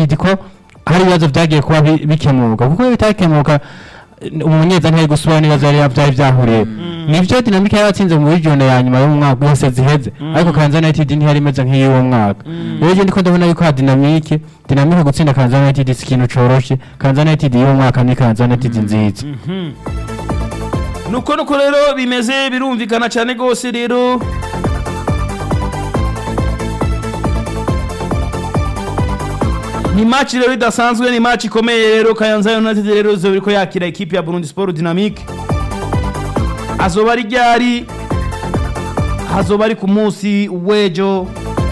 United ko hari ibibazo byagiye kuba bi- bikemuka kuko iyo bitakemuka eh, umumenyereza ntiyari gusubira n'ibibazo yari byari byahuriye nivyo dinamike yari yatsinze muri jone ya nyuma y'umwaka wose ziheze ariko Kayanza United ntiyari imeze nk'iy'uwo mwaka rero je ndiko ndabona yuko ha dinamike dinamike gutsinda Kayanza United si ikintu coroshe Kayanza United y'uwo mwaka ni Kayanza United nziza nuko nuko rero bimeze birumvikana cyane rwose rero ni match rero idasanzwe ni match ikomeye rero Kayanza United rero izoba iriko yakira ekipe ya Burundi Sport Dynamique azoba ari ryari hazoba ari ku munsi w'ejo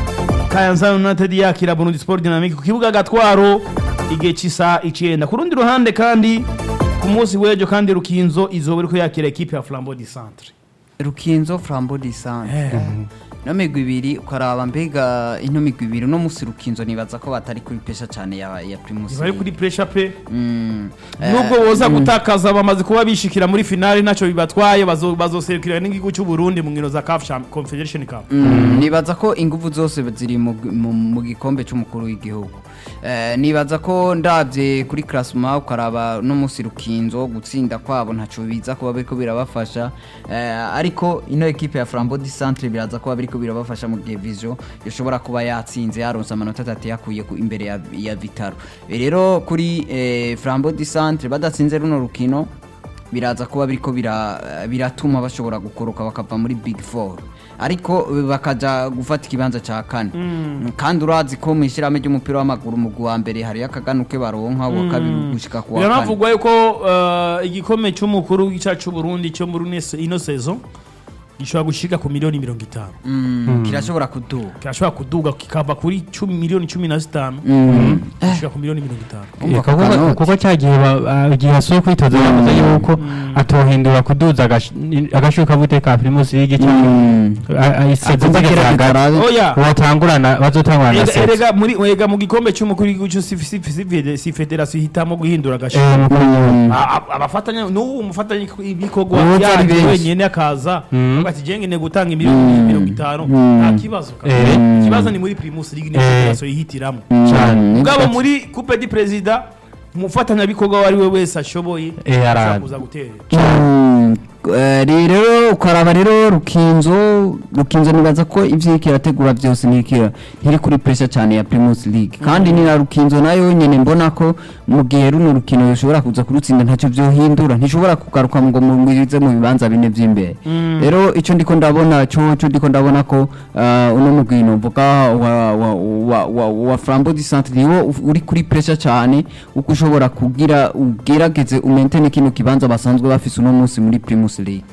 Kayanza United yakira Burundi Sport Dynamique ku kibuga Gatwaro igihe cy'isa icenda ku rundi ruhande kandi ku munsi w'ejo kandi Rukinzo izoba iriko yakira ekipe ya Flambeau du Centre rukinzo flambo disante no migwi ibiri ukaraba mbega ino migwi ibiri uno musi rukinzo nibaza ko batari kuri pesha cyane ya, ya primus bari kuri pressure pe Mm. nubwo boza gutakaza bamaze kuba bishikira muri finale ntacyo bibatwaye bazo- bazoserukira n'igihugu cy'u Burundi mu nkino za CAF Champ- Confederation Cup Mm, nibaza ko ingufu zose ziri mu, mu, mu gikombe cy'umukuru w'igihugu eh, nibaza ko ndabye kuri klasma ukaraba no musi rukinzo gutsinda kwabo ntaco biza kuba biriko birabafasha eh, ariko ino ekipe ya Flambeau du Centre biraza kuba biriko birabafasha mu gihe Vision yoshobora kuba yatsinze yaronse amanota atatu yakuye ku- imbere ya, ya Vitaro Eh, rero kuri eh, Flambeau du Centre badatsinze runo rukino biraza kuba biriko bira- biratuma bashobora gukoroka bakava muri big four ariko bakaja gufata ikibanza ca kane kandi urazi ko mu ishyirahamwe ry'umupira w'amaguru mu wa mbere hariyo akaganuke baronka uwa kabiri gushika ku wa kane biranavugwa yuko eh, igikombe cy'umukuru w'icacu cy'u Burundi cyo muri ino- ino saison gishobora gushika ku miliyoni mirongo itanu Mm, kirashobora kuduga kirashobora kuduga kikava kuri cumi miliyoni cumi na zitanu gushika ku miliyoni mirongo itanu Umva Eh, kuko- kakanoti. kuko cya gihe ba- ah, igihe asuye kwitoza yavuze yuko atohindura kuduza agash- agashuka bute ka Primus League cyangwa Mm. iseze Akumva kera bikarabe. oya watangurana bazotangurana na Ega- seze erega muri ega mu gikombe cy'umukuru w'igihugu cyo si si si fede- si federasiyo ihitamo guhindura Eh, agashira mukuru w'igihugu. A- a- abafatanya n'ubu umufatanya ibikorwa Ubu byari yaje benshi. wenyine akaza Mm. avuga ati jenge ne gutanga miliyoni mirongo itanu nta kibazo kabisa. Eh. ikibazo ni muri primus league ni Eh. federasiyo yihitiramo cyane ubwabo muri coupe du president umufatanyabikorwa uwo ari we wese ashoboye Eh, ashobora araza. kuza guterera Mm, eh, rero ukaraba rero rukinzo rukinzo nibaza ko ivyo iriko irategura byose ntikira ntiri kuri pressure cyane ya Primus League kandi ni na rukinzo nayo nyene mbona ko mu gihe runo rukino rushobora kuza kurutsinda ntacyo vyohindura ntishobora kugaruka ngo mugwize mu bibanza bine vy'imbere rero ico ndiko ndabona cyo cyo ndiko ndabona ko uh, uno mugwino mvuga wa wa wa, wa, wa Flambeau du Centre niwo uf- uri kuri pressure cyane uko ushobora kugira ugerageze umentene kino kibanza basanzwe bafise uno munsi muri Primus League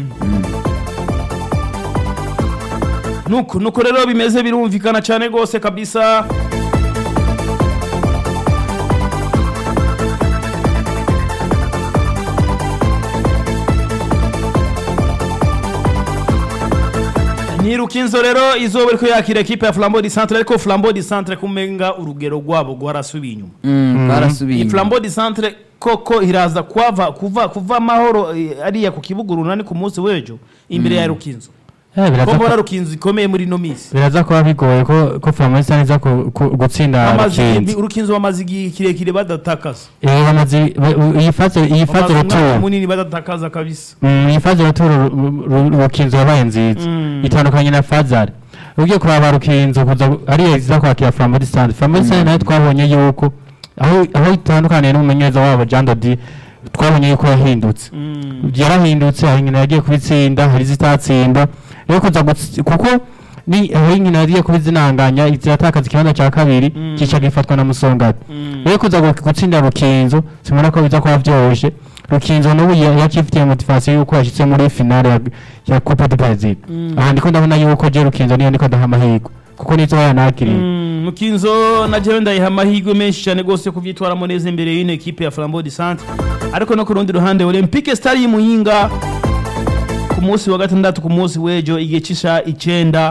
nuko nuko rero bimeze birumvikana cyane rwose kabisa ni rukinzo rero izoba ariko yakira ekipe ya flambeau du centre ariko flambeau du centre kumenga urugero rwabo rwarasubiye inyuma mm, barasubiye iyi inyuma. flambeau du centre koko iraza kuva kuva kuva amahoro eh, ariya ku kibuga urunani ku munsi w'ejo imbere ya rukinzo Eh, ko biraza mbona ko- rukinzo ikomeye muri ino minsi biraza kuba bigoye ko ko Flambeau iza ku- ku- gutsinda Bamaze- Rukinzo urukinzo bamaze igihe kirekire badatakaza Eh, bamaze ba- iyi fase iyi fase bamaze umwaka retour munini badatakaza kabisa Mm, iyi faze retour ru- ru- Rukinzo yabaye nziza Mm. itandukanye na Fazari ugiye kuraba Rukinzo kuza ariyo iza kwakira Flambeau du Centre Flambeau du Centre nayo twabonye yuko aho aho itandukaniye n'umumenyereza wabo Jean Dodi twabonye yuko yahindutse yarahindutse hari inkino yagiye kubitsinda hari izitatsinda rero kuza gutsi- kuko ni aho inkino yagiye kubizinanganya ziratakaza ikibanza cya kabiri Mm. kica gifatwa na Musongati Mm. rero kuza gu- gutsinda Rukinzo simubona ko biza kuba vyoroshe Rukinzo n'ubu ya- yakifitiye motivation yuko yashitse muri finale ya, ya Coupe du Brazil Mm. aha ndiko ndabona yuko je Rukinzo niyo ndiko ndaha amahirwe kuko nizo yanakiriye Mm, mukinzo na jewe ndayiha amahirwe menshi cyane rwose yo kuvyitwaramo neza imbere y'ino ekipe ya flambeau du centre ariko no ku rundi ruhande olympique star y'imuyinga ku munsi wa gatandatu ku munsi w'ejo igihe c'isha icenda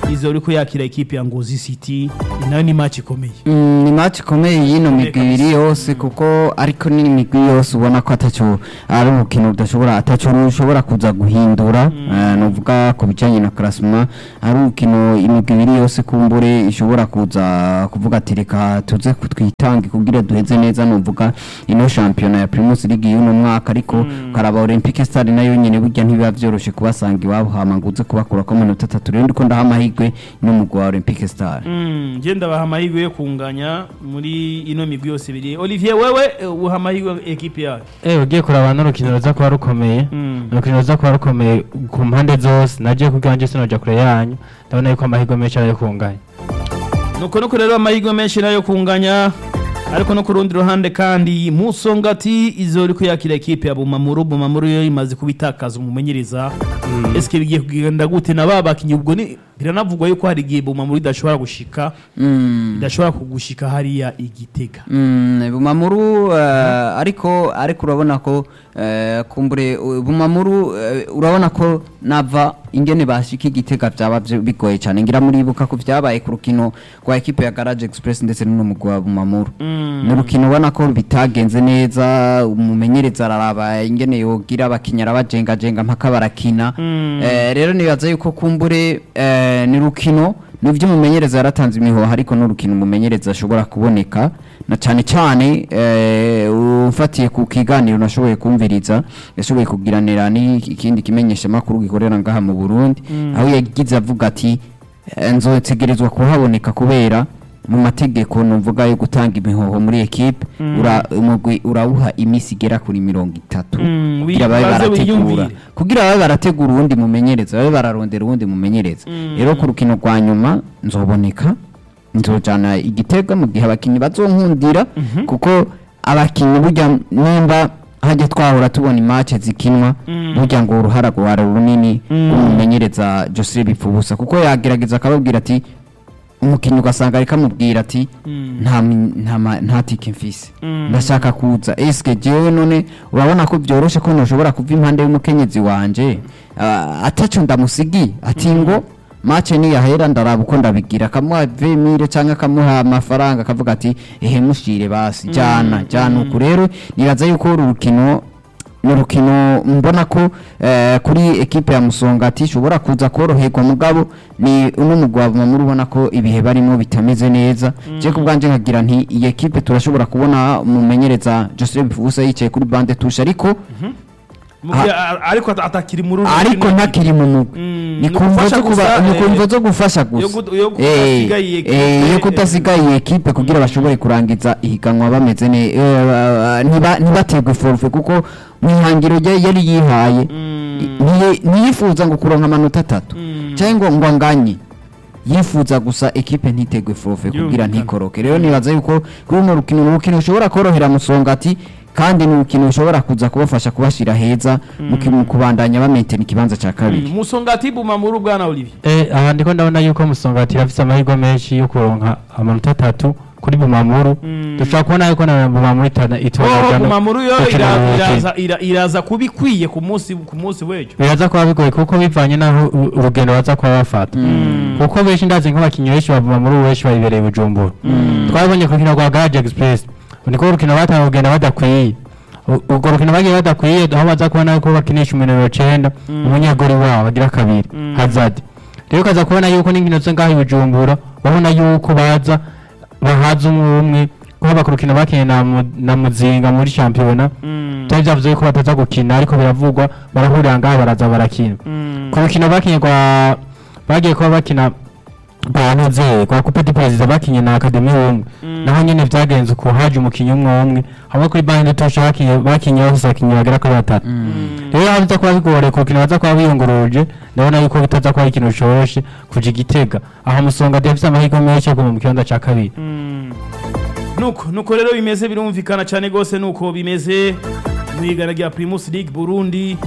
izo uriko yakira ekipe ya ngozi city nayo ni match ikomeye Mm, ni match ikomeye y'ino migwi kabisa. ibiri yose kuko ariko ni imigwi yose ubona ko ataco ari urukino rudashobora ataco rushobora kuza guhindura Eh, nuvuga ku bijanye na classement ari urukino imigwi ibiri yose kumbure ishobora kuza kuvuga ati reka tuze twitange kugira duheze neza nuvuga ino shampiyona ya Primus League y'uno mwaka ariko karaba Olympic Star nayo nyene burya ntibiba vyoroshe kubasanga iwabo hama ngo uze kubakurako amanota atatu rero ndiko ndaha amahirwe n'umugwi wa Olympic Star Mm, je ndabaha amahirwe yo kunganya muri ino migwi yose ibiri olivier wewe eh, uha amahirwe ekipe yawe Eh ugiye kuraba n'urukino ruza kuba rukomeye Mm. urukino ruza kuba rukomeye ku mpande zose nagiye kubwira nje sinoja kure yanyu ndabona yuko amahirwe menshi ari ayo kunganya nuko nuko rero amahirwe menshi nayo kunganya ariko no ku rundi ruhande kandi musongati izo uriko yakira ekipe ya bumamuru bumamuru yo imaze kubitakaza umumenyereza eske bigiye kugenda gute na ba bakinyi ubwo ni biranavugwa yuko hari igihe bumamuru idashobora gushika Mm. idashobora kugushika hariya igitega Mm, bumamuru eh, ariko ariko urabona ko eh, kumbure uh, bumamuru eh, urabona ko nava ingene bashika igitega byaba byo- bigoye cyane ngira muribuka ko byabaye ku rukino rwa ekipe ya Garage Express ndetse n'umugwa wa bumamuru ni urukino ubona ko bitagenze neza umumenyereza araraba ingene yogira abakinnyi arabajengajenga mpaka barakina Eh, rero nibaza yuko kumbure eh, ni rukino nivyo umumenyereza yaratanze imihoho ariko n'urukino umumenyereza ashobora kuboneka na cyane cyane eh, ufatiye ku kiganiro nashoboye kumviriza yashoboye kugiranira n'ikindi kimenyesha makuru gikorera ngaha mu Burundi aho yagize avuga ati eh, nzotegerezwa kuhaboneka kubera mu mategeko numvuga yo gutanga imihoho muri ekipe ura, umugwi urawuha imisi igera kuri mirongo itatu Mm, kugira babe baze barategura wiyumvire. kugira babe barategura uwundi mumenyereza babe bararondera uwundi mumenyereza rero ku rukino rwa nyuma nzoboneka nzojana igitega mu gihe abakinnyi bazonkundira kuko abakinnyi burya nimba hajya twahora tubona imace zikinwa burya ngo uruhara rwara runini rw'umumenyereza Joseph Bipfubusa kuko yagerageza akababwira ati umukinnyi ugasanga ariko amubwira ati nta mi- nta ma- nta tike mfise ndashaka kuza eske jewe none urabona ko byoroshe ko ntushobora kuva impande y'umukenyezi wanje Ah, ataco ndamusigi ati ngo mace niyahera ndaraba uko ndabigira akamuha vemire cyangwa akamuha amafaranga akavuga ati ehe mushire basi jana jana uku rero nibaza yuko uru rukino ni urukino mbona ko eh, kuri ekipe ya musongati ishobora kuza koroherwa mugabo ni uno mugwabo muri ubona ko ibihe barimo bitameze neza je ku bwanje nkagira nti iyi ekipe turashobora kubona umumenyereza Joseph Fusa yicaye kuri bande tusha ariko Mu gihe a- ariko at- atakiri muri uru ariko rukino. ntakiri mu mugwi Mm, ni ni kumva ugufasha zo kuba gusa, ni eh, kumva zo gufasha gusa yo gud- yo Eh, kudasiga iyi ekipe, eh, yo eh, kudasiga iyi ekipe kugira bashobore kurangiza ihiganwa bameze neza ntibaterwe forfe kuko mu ihangiro rye yari yihaye ntiye- ntiyifuza ngo kuronka amanota atatu cyangwa ngo anganye yifuza gusa ekipe ntitegwe forfe kugira Yumvikana. ntikoroke rero nibaza yuko kuri runo rukino ni urukino rushobora korohera musongati kandi ni urukino rushobora kuza kubafasha kubashyira heza mu ki- mu kubandanya bamentena ikibanza cya kabiri Mm, musongati bumamuru bwana olivier Eh, aha ndiko ndabona yuko musongati afise amahirwe menshi yo kuronka amanota atatu kuri bumamuru dushobora kubona yuko na bumamuru itana oh itora bumamuru yo ira- iraza ira- iraza kuba ikwiye ku munsi ku munsi w'ejo biraza kuba bigoye kuko bivanye n'aho u- urugendo baza kuba bafata kuko benshi ndazi nk'abakinnyi benshi ba bumamuru benshi bayibereye i bujumbura twabonye ku rukino rwa garage express niko urukino batanga kugenda badakwiye U- urwo rukino bagiye badakwiye aho baza kubona yuko bakinisha umunero cenda umunyegori wabo bagira kabiri hazard rero ukaza kubona yuko n'inkino zo ngaho i bujumbura babona yuko baza bahaza umwe umwe kuba ku rukino bakinnye na Mu- na muzinga muri shampiyona byari byavuze yuko bataza gukina ariko biravugwa barahurira ngaho baraza barakina ku rukino bakinnye rwa bagiye kuba bakina banuze kwa coupe du président bakinye na academy umwe naho nyene vyagenze uko haje umukinyi umwe umwe hamwe kuri bande tosha bakinye bakinye bose bakinye bagera kuri batatu rero aho biza kuba bigoreye ku rukino baza kuba biyunguruje ndabona yuko bitaza kuba ari ikintu coroshe kuja igitega aho musonga dafise amahirwe menshi yo kuva mu kibanza ca kabiri nuko nuko rero bimeze birumvikana cyane rwose nuko bimeze mu igana rya primus league burundi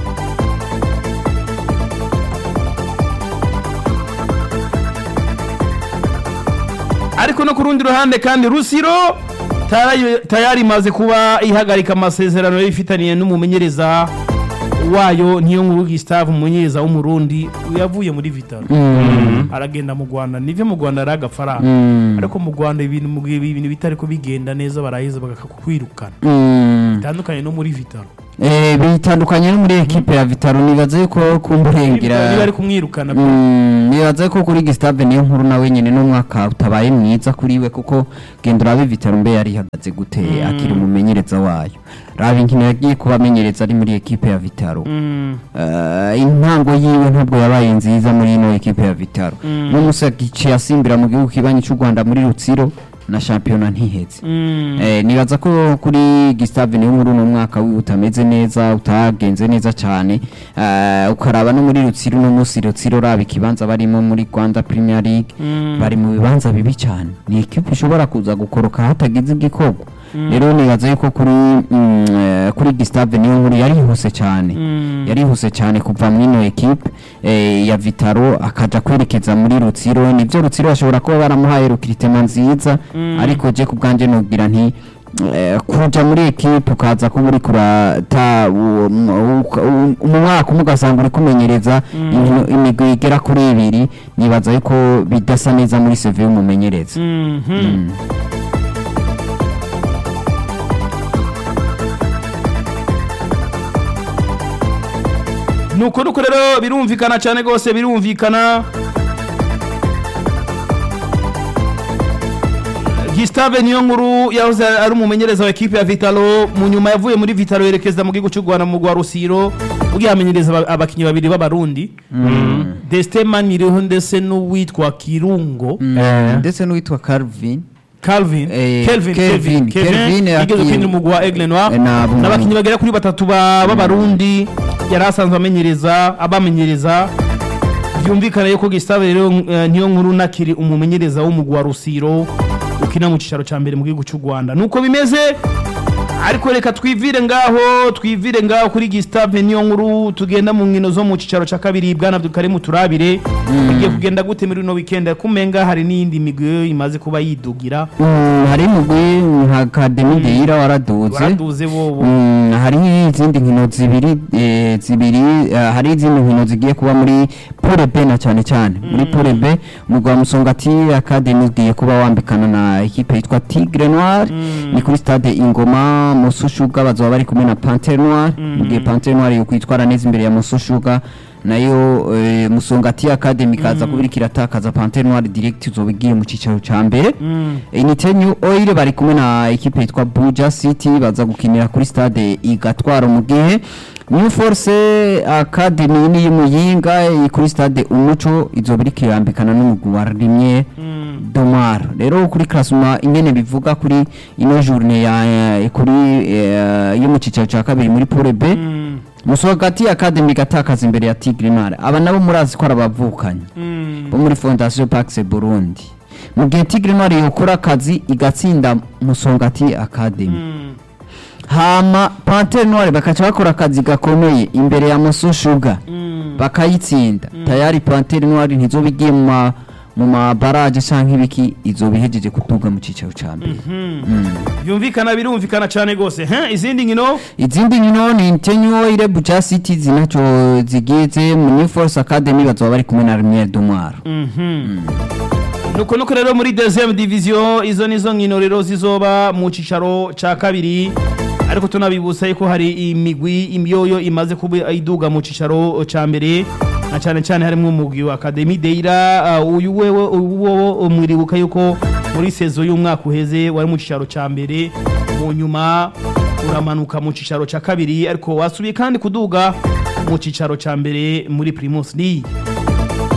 ariko no ku rundi ruhande kandi rusiro tayari- tayari imaze kuba ihagarika amasezerano yari ifitaniye n'umumenyereza wayo niyo nkuru Gustave umumenyereza w'umurundi yavuye muri Vitaro aragenda mu Rwanda nivyo mu Rwanda ari agafaranga ariko mu Rwanda ibintu mu gihe ibintu bitari ko bigenda neza baraheza bakakwirukana bitandukanye no muri Vitaro Eh, bitandukanye no muri ekipe ya Vitaro nibaza yuko niba kumburengera ari kumwirukana Mm, nibaza ko kuri Gustave niyo nkuru nawe nyene n'umwaka utabaye mwiza kuri we kuko genda urabe Vitaro mbe yari ihagaze gute akiri umumenyereza wayo raba inkino yagiye kuba amenyereza ari muri ekipe ya Vitaro Mm. Eh, intango yiwe ntabwo yabaye nziza muri ino ekipe ya Vitaro n'umusi yaciye asimbira mu gihugu kibanyi cy'u Rwanda muri Rutsiro na shampiyona ntiheze Mm. Eh, nibaza ko kuri Gustave niyo muri uno mwaka wiwe utameze neza utagenze neza cyane Eh, ukaraba no muri Rutsiro no munsi Rutsiro raba ikibanza barimo muri Rwanda Premier League bari mu bibanza bibi cyane ni ekipe ishobora kuza gukoroka hatagize igikorwa rero nibaza yuko kuri mm, eh, kuri Gustave niyo nkuru yarihuse cyane yarihuse cyane kuva muri ino ekipe eh, ya Vitaro akaja kwerekeza muri Rutsiro nivyo Rutsiro bashobora kuba baramuhaye rukritema nziza ariko je ku bwanje nubwira nti eh, kuja muri ekipe ukaza kuba uri kurata uwo- mu u- mu mwaka umwe ugasanga uri kumenyereza inkino- imigwi igera kuri ibiri nibaza yuko bidasa neza muri seve y'umumenyereza Mhm. nuko nuko rero birumvikana cyane rwose birumvikana Gustave niyo nkuru yahoze ari umumenyereza wa ekipe ya Vitalo mu nyuma yavuye muri Vitalo yerekeza mu gihugu cy'u Rwanda mu rwa Rusiro ugiye amenyereza aba- abakinnyi babiri b'abarundi Destin Maniriho ndetse n'uwitwa Kirungo Eh. ndetse n'uwitwa Calvin Calvin Eh, Kelvin Kelvin, Kelvin Kelvin Kelvin yigeze yakiye- ukinira umugwi wa Aigle Noir Eh, na- n'abakinnyi bagera kuri batatu ba- b'abarundi yari asanzwe amenyereza abamenyereza byumvikana yuko Gustave rero eh, niyo nkuru nakiri umumenyereza w'umugwi wa Rusiro ukina mu cicaro ca mbere mu gihugu cy'u Rwanda nuko bimeze ariko reka twivire ngaho twivire ngaho kuri Gustave niyo nkuru tugenda mu nkino zo mu cicaro ca kabiri bwana Abdulkarim turabire bigiye kugenda gute muri no weekend kumenga hari n'iyindi migwi imaze kuba yidugira Mm, hari umugwi nka Academy de Ira waraduze waraduze bobo Mm, hari izindi nkino zibiri eh, zibiri eh, hari izindi nkino zigiye kuba muri Pole B na cyane cyane muri Pole B umugwi wa Musongati Academy ugiye kuba wambikana na ekipe yitwa Tigre Noir ni kuri stade Ingoma Musushuga bazoba bari kumwe na Panthère Noir mu gihe Panthère Noir yo kwitwara neza imbere ya Musushuga nayo eh, Musongati Academy kaza kubirika iratakaza Panthère Noir direct uzoba igiye mu cicaro ca mbere Inite New Oil bari kumwe na ekipe yitwa Buja City baza gukinira kuri stade igatwara mu gihe New Force Academy ni y'Umuyinga iri kuri stade Umuco izoba iriko irambikana n'umugwi wa Rimye Domar rero kuri classement ingene bivuga kuri ino journée ya eh, kuri eh, yo mu cicaro ca kabiri muri Pole B Musogati Academy gatakaza imbere ya Tigre Noir aba nabo murazi ko arabavukanye bo muri Fondation Pax Burundi mu gihe Tigre Noir yokora akazi igatsinda Musongati Academy hama Panthère Noire bakaca bakora akazi gakomeye imbere ya Muso Sugar bakayitsinda tayari Panthère Noire ntizoba igiye mu ma mu mabaraje canke ibiki izoba ihejeje kuduga mu cicaro ca mbere byumvikana birumvikana cyane rwose Hein, izindi nkino izindi nkino ni Intenyo Ile Buja City zinaco zigize mu New Force Academy bazoba bari kumwe na Lumière Domar nuko nuko rero muri deuxième division izo nizo nkino rero zizoba mu cicaro ca kabiri ariko tunabibutsa yuko hari imigwi imyoyo imaze kuba iduga mu cicaro ca mbere na cyane cyane harimo umugwi wa Academy Deira uh, uyu wewe uwo umwiribuka yuko muri sezo y'umwaka uheze wari mu cicaro ca mbere mu nyuma uramanuka mu cicaro ca kabiri ariko wasubiye kandi kuduga mu cicaro ca mbere muri Primus League